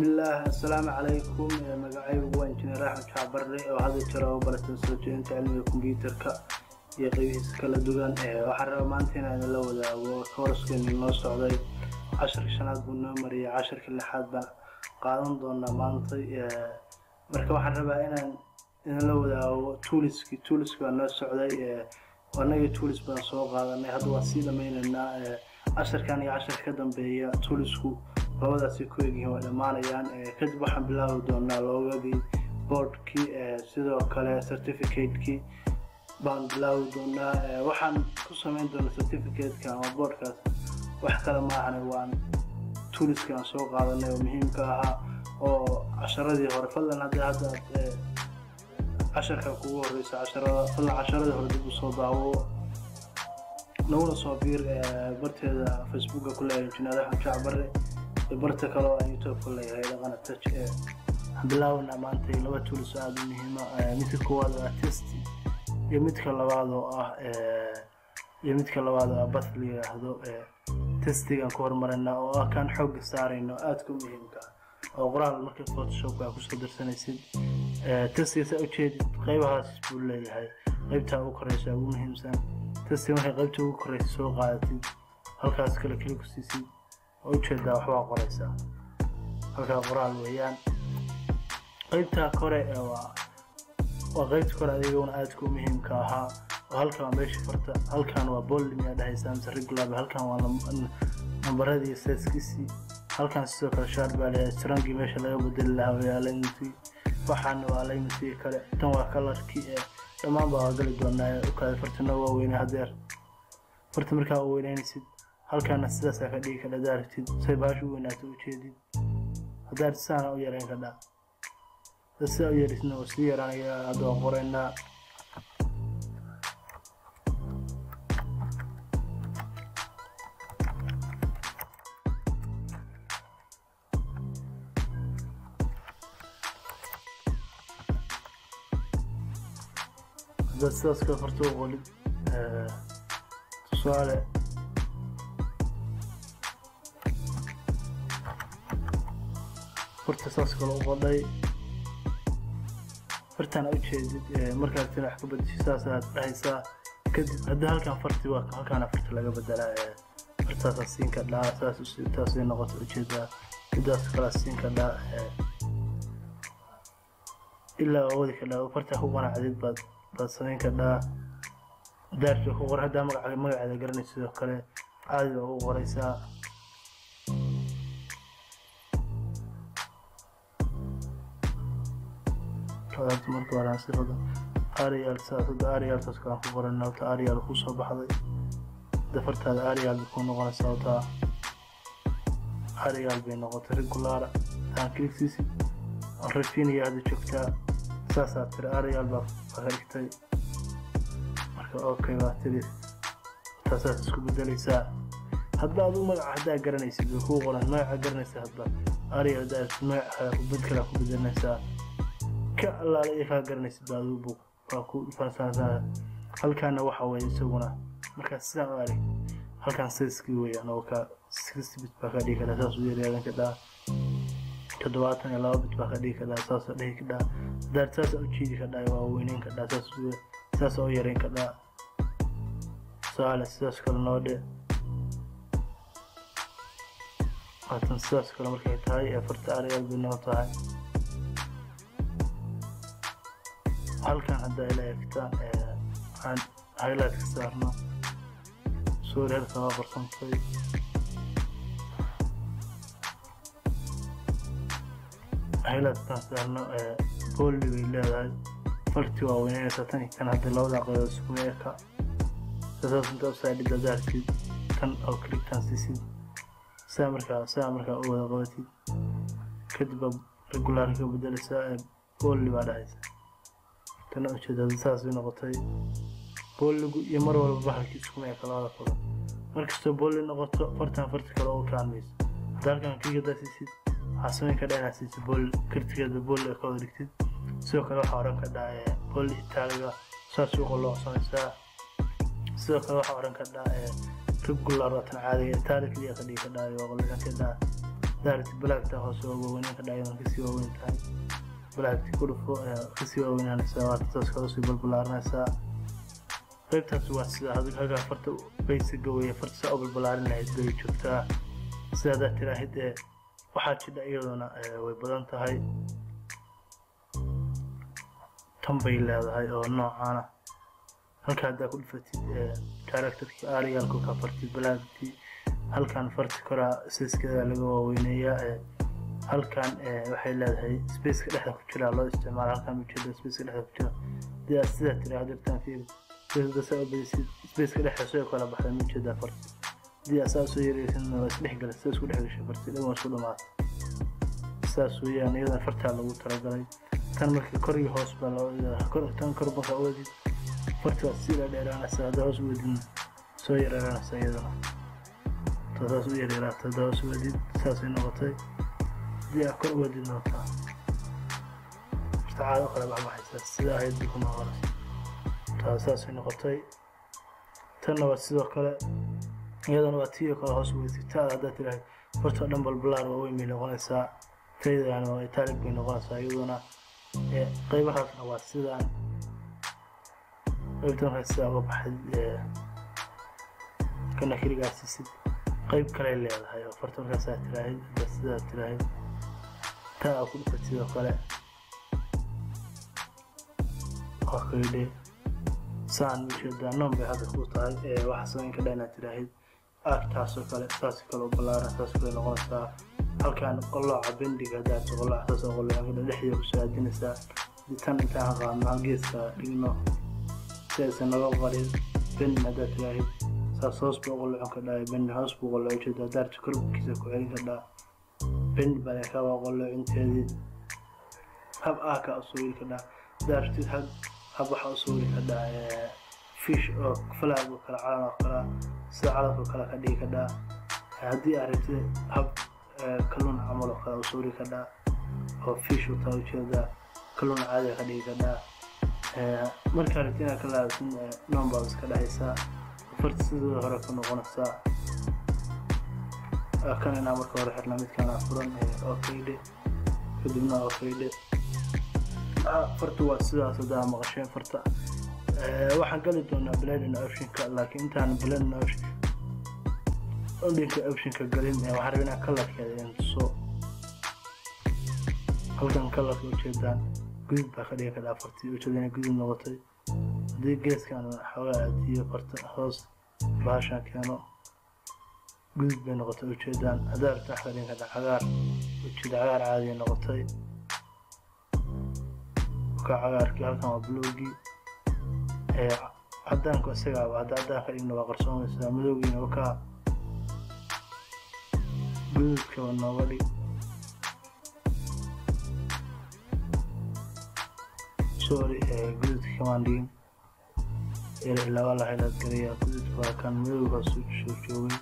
bismillaah assalaamu calaykum magacaygu waa injineer axmed jacbarre oo hadda jira oo baratan soo jeedinta cilmiga kombyuutarka iyo qeybihiisa kala duwan waxaan rabaa maanta inaan la wadaago kooraskeeni noo socday casharka shanaad buu noo mariyay casharka lixaad baan qaadan doonaa maanta marka waxaan rabaa inaan idinla wadaago tuuliski tuuliski baa noo socday anagii tuulis badan soo qaadanay hadda waan sii dhamaynaynaa casharkan iyo casharka ka dambeeya tuulisku labadaasi ku egyihiin waa dhammaanayaan kadib waxaan bilaabi doonaa loogadii boardkii sidoo kale certificate-kii baan bilaabi doonaa waxaan ku samayn doonaa certificate-ka ama boardkaas wax kale maahane waan tuuliska aan soo qaadanay oo muhiimka ahaa oo casharadii hore fadlan haddii hadda aad casharka kugu horeysa casharada fadlan casharadii hore dib u soo daawo naguna soo biir barteeda facebooka ku leeyahay injineer axmed jacbarre barta kale oo aan youtube ku leeyahay dhaqana touch ee waxaan bilaabanaa maanta laba tuulis aada u muhiima midka koowaad oo ah test iyo midka labaad oo ah iyo midka labaad oo ah bath la yidhaahdo testigaan ku hormarinaa oo ah kaan xoogga saarayno aadka u muhiimka oo qoraal marka photoshopka aa kusoo darsanaysid testiga saa ujeedid qaybahaas buu leeyahay qaybtaa ugu koreysa ugu muhiimsan testiga markay qaybta ugu koreysa soo qaadatid halkaas kale keli ku siisid oo ujeedaa waxbaa qoraysaa halkaa qoraal weeyaan qaybtaa kore waa waa qaybta kore adiguna aadka u muhiimka ahaa oo halkan waa meesha farta halkan waa boldim yaa dhahaysaa mise regular halkan waa nambaradii seeskiisii halkan sidoo kale shaar baa leeyahay strangii meesha laga bedeli lahaa waa alignmentii waxaana waa alignmentii kale tan waa kalarkii ee dhammaan baa waa gali doonaa u kale fartana waa weynay hadeer farta markaa u weynaynaysid halkaana sidaasaa ka dhigi kadha daartid say baasha u weynaato ujeedid haddaad saana u yarayn kadhaa dad sidaa u yarisna oo sii yaraanaya hadda waan qoraynaa haddaad sidaas kale farta u qolid tusaale farta saas kale u qodhay fartaan u jeedid markaad tin wax ka bedeshay saasaad dhahaysaa kadib haddii halkan farti waa halkaana farta laga bedelaa fartaasaa siin kadhaa saas taasay noqota ujeedaa midaas kalaa siin kadhaa ilaa wadi kadhaa fartaa ku qanacdid baad baad samayn kadhaa daarta ku qor haddaa magaca magaceeda garanay sidoo kale caadi baa ugu qoraysaa kadaarta marka horaan sifada arial saasada arialtaas kalaan ku qorana wata arial ku soo baxday dafartaada arial bay ku noqonaysaa wata arial bay noqotay regular taan kiligsiisi rafinaya hadda joogtaa saasaa tiri arial baa ka dhigtay marka okay baa tiri taasaas isku bedelaysaa hadba adigu magaca haddaa garanaysid way kuu qoran magaca garanaysa hadba arial daa magaca kale kubad kale ku bedelinaysaa ka allaale iyo kaa garanaysid baa adigu bug waa ku faansaansaa halkaana waxa weeye isaguna markaas sidaan u arag halkan sayskii weeyaan oo ka sixty bit baa ka dhigi kadhaa saas u yaryaadan kadhaa toddobaatan iyo laba bit baa ka dhigi kadhaa saasa dhihi kadhaa daar saasa u jiidi kadhaa waa weyneyn kadhaa saas saasa u yareyn kadhaa su'aale sidaas kale noo dhe waatan sidaas kale markay tahay ee farta ariyaal bay noo tahay halkan hadda ila eegtaan waxaan highlight ka saarno sorry halkan waa qarsantay highlightkan saarno bolli bay leedahay farti waa weyneynaysaa tan kan hadda labada qodood isku eeka sasaas inta usaadhida daartid tan oo clictan sisid saa markaa saa markaa u wada qabatid kadib baa regular ka bedelaysaa bolli baa dhahaysa tana ujeedada saasay noqotay booligu iyo mar walba bahalkii iskuma eka labada qodob markastoo booli noqoto fartan farti kale ugu kaalmayso hadda halkan kligadaa siisid waxaa samayn kadhaa inaad siisid booli kartigeeda booli ka wada dhigtid sidoo kale waxaa oran kadhaa booli itaaliga saas u qoloocsanaysaa sidoo kale waxaa oran kadhaa regular watan caadiga itaali keliya ka dhigi kadhaa waa qolocan kadhaa daarti blackta hoose waa waaweynaan ka dhacayadan kasii waaweyn tahay blackti ku dhufo kasii waaweynanaysaa waata saas kala usii balbalaarinaysaa qaybtaas waa sida hagaa farta baysiga weeye farta saa u balbalaarin lahayd bay joogtaa sida haddaad tiraahid ee waxaa jidha iyaduna way badan tahay tan bay leedahay oo noocaana halka haddaa ku dhufatid characterkii aariyaalku ka fartid balaagtii halkan farti koraa siskeeda laga waaweyneeyaa halkan waxay leedahay spaceka dhexda ku jira loo isticmaala halkan ujeeda spaceka dhexda ku jira hadii aad sidaa tiraahdo dirtaan fiiri spaceka dhexda soo kala baxda ma ujeedaa farti hadii asaa soo yareysan waa isdhexgala sida isku dhexgashay farti dhan waa isku dhamaata saas weeyaan iyadan fartaa lagu talagalay tan marka kor iyo hoos baa loo tan kor markaa uwadid farti waa sii dheeraanaysa hadda hoos uwadid soo yareeraanaysa iyadana saas u yaryaraata hadda hoos uwadid saasay noqotay hadii aa kor uwadid noqotaa caado kale baxbaxaysa sida ahayd bay ku noqonaysa taa saasay noqotay tanna waa sidoo kale iyadana waa tiyo kale hoos uwadid taada haddaa tirahay fartoo dhan balbalaar waa weyn bay noqonaysaa taydan waa italic bay noqonaysaa iyaduna qaybahaasna waa sidaan qaybtan waxay sidaa uga baxay kana keligaasisid qayb kale leedahay oo farta markaasaa tiraahid hadda sidaa tiraahid taa aa ku dhufat sidoo kale waa kaydhe saan ujeedaa noon bay hadda ku tahay waxaa samayn ka dha inaad tiraahid aagtaasoo kale saas kale u ballaaran saas kale noqonaysaa halkaan qolooca bendiga haddaad qolooca saas oo qolooca dhexdeeda kusoo aadinaysaa tan intaan qaadno geeska dhigno si aysan naga qarin bendin haddaad tiraahid saas hoos buu qolocon ka dhahay bendin hoos buu qoloco jeeda daarta korbkiisa ku celin ka dhaa bendin baa ka waa qolocinteedii hab aaka usoo weli ka dhaa daartid hab hab waxa usoo weli ka dhaa fish oo falaag oo kale calan oo kale sida calanka kale ka dhigi ka dhaa haddii aad rabtid hab kalluun camal oo kale usoo weli ka dhaa oo fish u taa ujeedaa kalluun caadiga ka dhigi ka dhaa markaa rabtid inaad ka laabtin noon baad iska dhexaysaa farta sidooda hore ku noqonaysaa kan inaa marka hore xirna midkaan furan oo kaydhe kadibna oo kaydhe farta waa sidaas haddaa maqasheen farta waxaan gali doonaa bladin optionka laakiin intaan bladin option odinka optionka galin waxaan rabaa inaan kalarkeeda in tuso halkan kalarka ujeedaan gudub baa ka dhigi kadhaa fartii ujeeda inay gudub noqotay haddii geeskan xoogaa aadiyo farta hoos bahashan keeno gudub bay noqotay ujeedaan haddaa rabta wax ka dhigi kadhaa cagaar ujeeda cagaar caadiya noqotay ka cagaarkii halkan waa bluugii cadaanku isagaaba hadda cadaan ka dhigna waa qarsoomaysaa madowgiina wakaa gududkaba nooga dhig sorry gududka kamaan dhigin laba lahaylaad garayaa gududka waa kan madow hoos soo joogay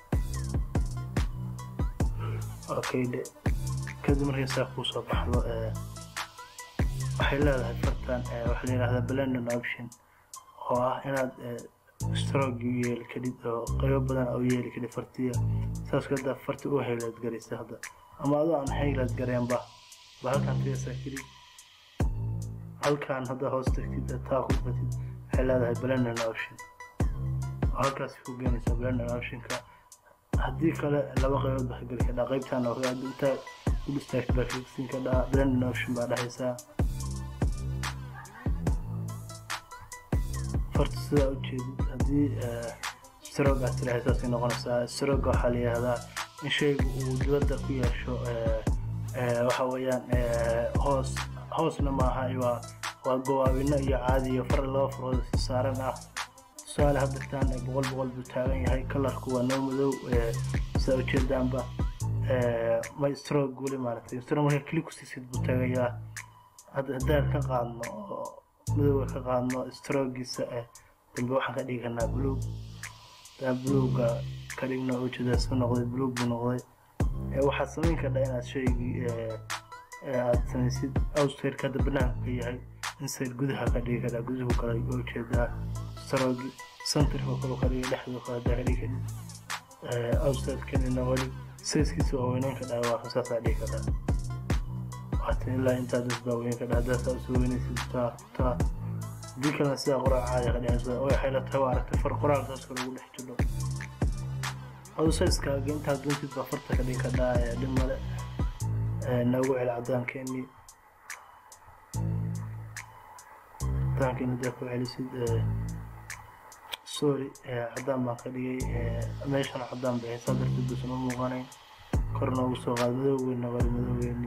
okay de kadib markay saa kuu soo baxdo waxay leedahay fartan waxaa la yidhahdaa blendon option oo ah inaad strogi u yeeli kadhid oo qaybo badan u yeeli kadhid fartiya saas hadda farti u haylaad garaysa hadda ama adoo aan haylaad gareenba ba halkan tigasa kadhid halkan hadda hoos tagtid taa ku fatid waxay leedahay blendon option oo halkaas ku geenaysa blendon optionka haddii kale laba qaybood baa ka geli kadhaa qaybtan oo intaa u dhistaagta baa kasin kadhaa blendon option baa dhexaysaa farta sidaa u jeedid haddii strog aad tirahay saasay noqonaysaa strog waxaa la yihahdaa in shaygu uu dibadda ku yeesho waxa weeyaan hoos hoosna maaha waa waa gowaabino iyo caadiyo far laba farood si saaran ah tusaale haddirtaan boqol boqol buu taagan yahay kalarku waa noo madow sidaa ujeedaanba ma strog weli maaragtay strog marka kili ku siisid buu taagayaa haddaan ka qaadno oo madowga ka qaadno strogiisa dambe waxaan ka dhigi karnaa bluug daa bluuga ka dhigno ujeeda iska noqday bluug buu noqday waxaad samayn kardhaa inaad shaygii aad samaysid outsirka hadda banaanka ka yahay inside gudaha ka dhigi kardhaa guduhu kale ujeedaa strogi centerka kale ka dhigi dhexdu kale hadaa ka dhigi kadhid outside kanina wali sayskiisa waa weyneyn ka dhaha waa kan saasaa dhihi ka dhaha waata ilaa intaa das baa weyn ka dhaha haddaa saa usoo weynaysid taa taa haddii kalena sidaa qoraal caadi ka dhehaysa way waxay la tahay waa aragtay far qoraal saaska lagu dhex jiro adu sayskaaga intaa doontid baa farta ka dhigi ka dhaha dhib male noogu celi cadaankeenii cadaankeenii hadaa ku celisid sorry cadaan baan ka dhigay meeshana cadaan bay haysaa darteed buusan u muuqanayn kor noogu soo qaad madowgeena wali madowgeeni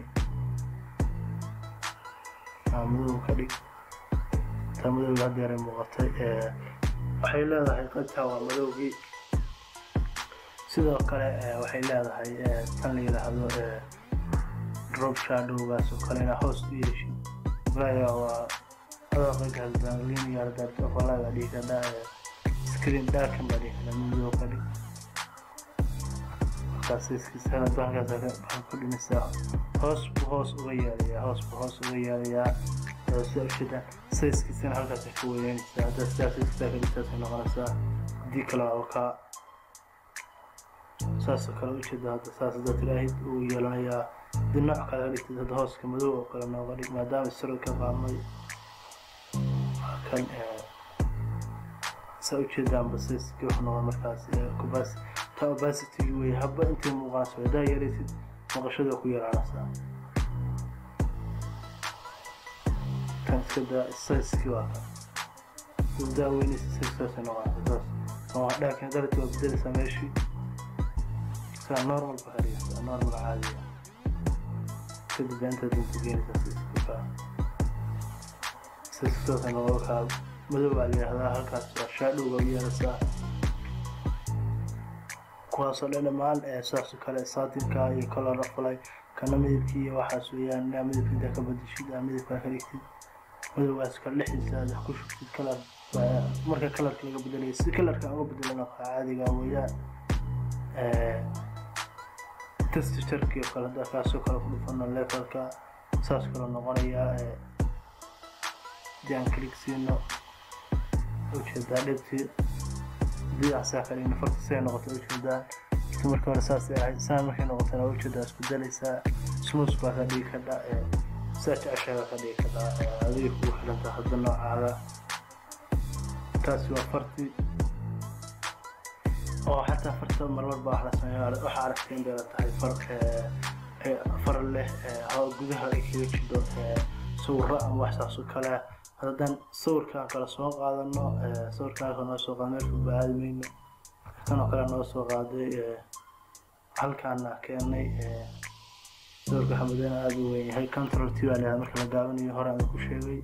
madow ka dhig taa madowga hadda yaray muuqatay waxay leedahay qaybtaa waa madowgii sidoo kale waxay leedahay tan la yidhaahdo drop shadowgaas oo kale inaa hoos u yeeshid laya waa adoo qaybta linear dartofalaga dhihi kadhaa screen darkan baa dhihi kadhaa madow ka dhig markaas ku dhimisaa hoos buu hoos uga yeelayaa hoos buu hoos uga yeelayaa sida ujeedaan sayskiisana halkaas ka weynaysaa haddaa sidaa sayskisaa ka dhigtaasay noqonaysaa haddii kale waa kaa saasoo kale ujeeda hadda saas haddaa tiraahid uu yeelanayaa haddii nooc kale ka dhigtid hadda hooska madow oo kale nooga dhig maadaama isaro ka qaamay waa kan saa ujeedaan basayski wuxuu noqon markaas kubas ta obasity wey haba intay muuqanayso haddaa yaraysid maqashada ku yaraanaysaa kan iska daa sayski waa kan haddaa weynaysid sayskaasay noqonaysa saas waa dhaakin darati waa bedelaysaa meeshii saa normal ba ka dhigaysaa normal caadiya kadib baa intaad inta geenaysaa sayska sayskasaasay noqon kaa madow baa la yidhahdaa halkaas waa shaadhowga u yeelaysaa kuwaasoo dhan dhammaan saasoo kale saatinka iyo color afalay kana midabkii iyo waxaas weeyaan inaa midabka intaa ka badishid aa midabkaa ka dhigtid madowgaas kale dhexdiisa aad ku shugtid kalar marka kalarka laga bedelaya si kalarka uga bedelana caadiga weeyaan texturekii oo kale haddaa kaasoo kale ku dhufano levelka saas kale noqonayaa hadii aan click siino ujeedaa dhibtii hadii aan saa ka dhigno farta say noqoto ujeedaa inta marka hore saasay ahayd saa markay noqotana ujeedaa isku dalaysaa smooth baa ka dhigi kadha saa jeceshaga ka dhigi kadha adiga kugu xidhanta hadda noocaaga taasi waa farti oo xataa farta marmar baa wax la sameeya waxaa aragtay in bay la tahay far far leh gudaha ay kaga jidho sawirro ama wax saas oo kale haddaan sawirkaan kale soo qaadano sawirkaan kale noo soo qaada meelka ba-aadi mayno kanoo kale noo soo qaaday halkaana keenay sawirka xamadana aada u weyn yahay control t baa leedahay marka la gaabanayo hore aan ku sheegay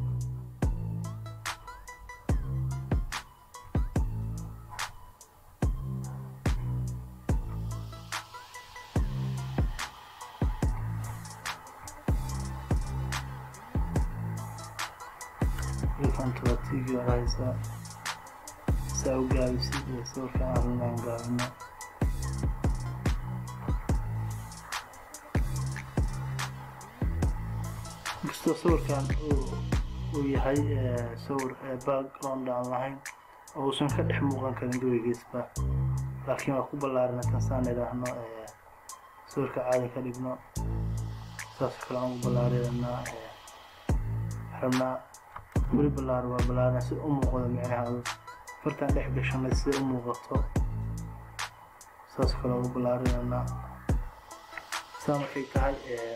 controltigi haysaa saa u gaabisid iyo sawirka aan aan gaabino kastoo sawirkan uu yahay sawir background aan lahayn oo uusan ka dhex muuqan karin gabaygiisba laakiin waa ku ballaarin tan saan idhaahno sawirka caadi ka dhigno saas kale aan u ballaarinaa rabnaa weli ballaar waa ballaarna si u muuqdo micnahaadu fartaan dhex gashanay si u muuqato saas kale ugu ballaarinanaa saa markay tahay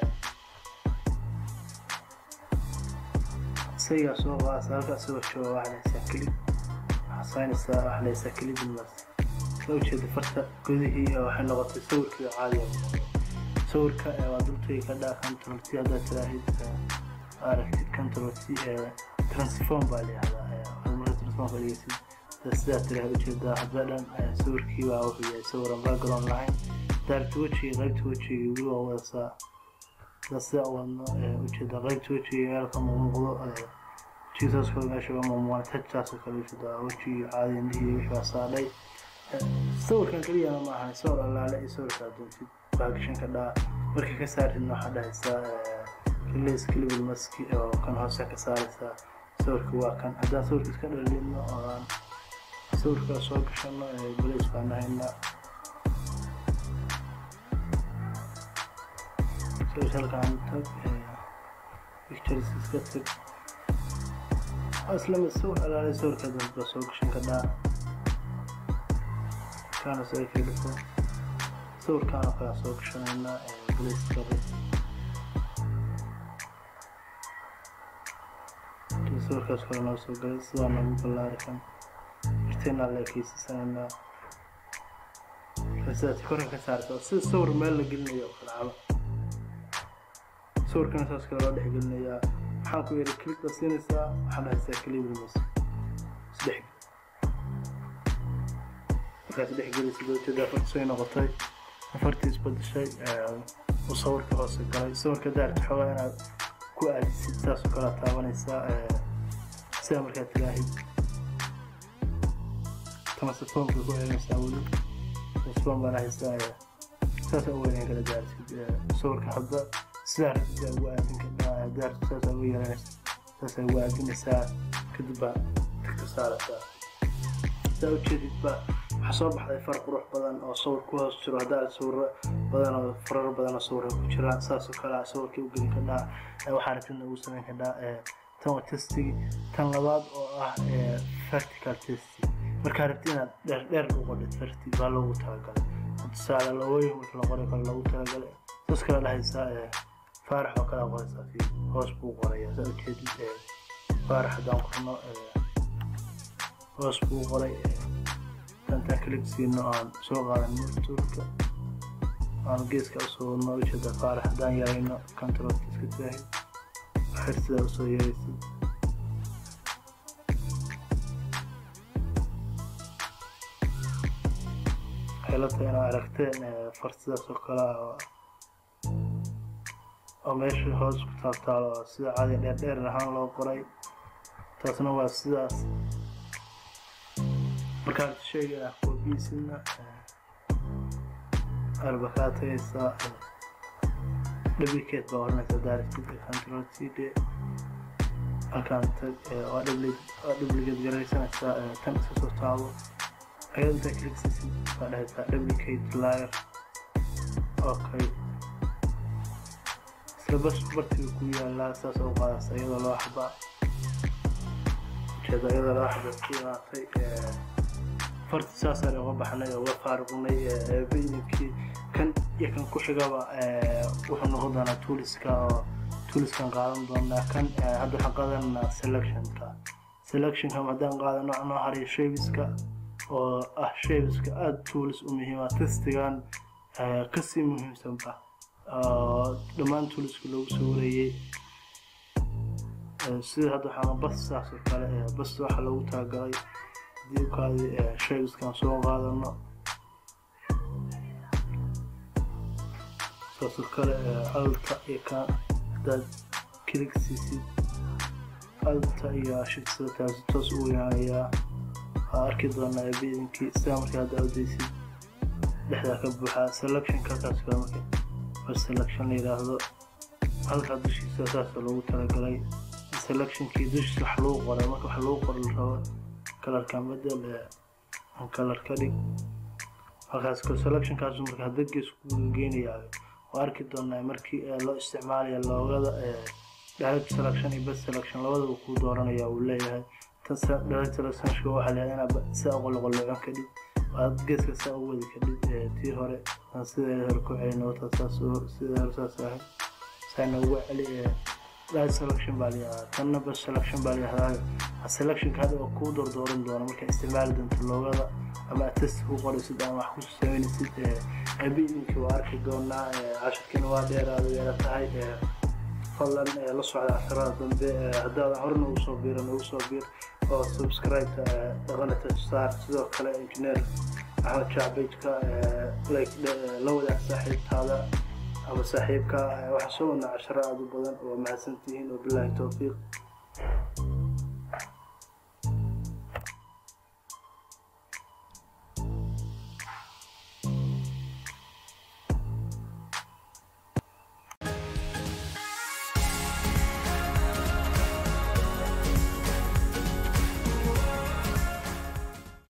isagaa soo qaasa halkaa soo jooga waxaa lahaysaa kelib waxaa saynaysaa waxaa lahaysaa kelibinmas soo ujeeda farta gudihii waxay noqotay sawirkii caadiga sawirka waa dultay ka dhaa controlti haddaad tiraahid aragtid controlti transform baa layihahdaa marka transformka dhegeysid sidaa tiraha ujeedaa hadba dhan sawirkii baa wuxuu yahay sawiran background lahayn daarta wejiga qaybta wejiga weli waa wadasaa sida sidaa wadno ujeedaa qaybta wejiga meelka muuqdo jisaas kale meesha uga muuqan tajtaasoo kale ujeedaa wejigii caadi indhihii wixii baa saadhay sawirkan keliyana ma ahan sawir allaale iyo sawirkaa doontid baa gashan ka dhaa markii ka saartidna waxaa dhahaysaa release clipal maski oo kan hoose ka saaraysaa sawirka waa kan haddaan sawirka iska dhalino oo aan sawirkaa soo gashano balays baan nahayna halkaan tag pictures iska tag isla mid sawir alaalay sawirka dadba soo gashan kadhaa kaana soo kelisa sawirkaana kala soo gashanaynaa glaskare sawirkaas kale noo soo galay sidaa noogu ballaari kan irteenaa leekeysiisanaynaa sidaas korin ka saarta sida sawir meel la gelinayo oo kale caba sawirkana saas kale loo dhex gelinayaa waxaan ku yidhi klikda siinaysaa waxaan dhahaysaa kalibrimis isdhex markaas dhex gelaysa doojeeda afarta soo noqotay afartii isbadashay uu sawirka hoose galay sawirka daarta xoogaa inaad ku aadisid saasoo kale taabanaysaa sida markaad tilaahid tamase foomka ku eegaysaa weli foom baan haysaa saasa u weynayn kala daartid sawirka hadda sidaa rabtida ugu aadin kadhaa daartu saasa ugu yeelanaysa saasa ugu aadinaysaa kadib baa tagta saaraysaa saa ujeedid ba waxaa soo baxday far qurux badan oo sawir ku hoos jiro haddaa sawiro badan oo farar badan oo sawira ku jiraan saasoo kale sawirkii u gelin kadhaa waxaa rabtidna ugu samayn kadhaa tan waa testigi tan labaad oo ah vertical testi markaa rabti inaad dheer dheer u qodhid verti baa loogu talagalay tusaale lawooyin marka la qoray kale loogu talagalay saas kale dhahaysaa faarax oo kale qoraysaa fi hoos buu qorayaa saa ujeedid faarax haddaan qorno hoos buu qoray tantaan kalik siino aan soo qaadan murtuurka aan geeska usoo wadno ujeeda faarax haddaan yarayno controlka iska taahi xir sidaa usoo yaraysid xeelata inaa aragteen far sidaas oo kale ah oo meesha hoos ku taaltaalo oo sida cadi dheerdheer ahaan loo qoray taasna waa sidaas markaan sheega ah koobiisina arba kaa tagaysaa duplicate baa oranaysaa daaratid control c d halkaan tag waa duplicate garaysanaysaa tan iska soo taabo ayada intaa kliksisid baa dhahaysaa duplicate layer okay isla bas bartiga ku yaalaa saas u qaadaysa iyadoo loo xaba ujeeda iyadoo loo xaba ku imaatay farti saasaan uga baxnay oo uga faaruqnay bidibkii kan iyo kan ku xigaba wuxuu noqon doonaa tuuliska oo tuuliskan qaadan doonaa kan hadda waxaan qaadanaa selectionka selectionka haddaan qaadano anoo hariyo shabiska oo ah shabiska aada tuulis u muhiima testigan kasii muhiimsanba dhammaan tuuliska loogu soo wareeyey sida hadda waxaan bas saas oo kale bas waxaa loogu talagalay diibkaadi shaybiskan soo qaadano saasoo kale alta iyo kan hadaad kilig siisid alta iyo shigsada taasi toos u weynaanayaa waa arki doonaa biidinkii sidaa markii hadda awdeysid dhexdaa ka buuxaa selectionka halkaas kale marka bas selection la yidhaahdo halkaa dushiisa saasa loogu talagalay selectionkii dushiisa wax lagu qoray marka wax lagu qoro la rabo kalarkan bedel kalar ka dhig halkaas selectionkaas marka hadda gees ku geenayaa waa arki doonaa markii loo isticmaalaya loogada direct selection iyo best selection labadaba kuu dooranaya uu leeyahay tan direct selectionka waxaa leeyahay inaad saa qoloqoloocon ka dhig aad geeska saa u wadi ka dhig tii hore aan sideeda hore ku celin wata saas sideeda hore saas ahayd saana ugu celi direct selection baa layihahdaa tanna best selection baa layihahdaa selectionka hadda waa kuu doordooran doona markaa isticmaali doonto loogada ama test ku qoraysid ama wax ku sameynaysid bidinkii waa arki doonaa cashirkiina waa dheeraada yeela tahay fadlan la socda casharada dambe haddaadan horena ugu soo biiran ugu soo biir oo subscribe dhaqana saar sidoo kale engineer axmed jacbejka like la wadaag saaxiibtaada ama saaxiibka waxaa soo wadnaa casharo aada u badan oo mahadsantihiin wabilaahi towfiiq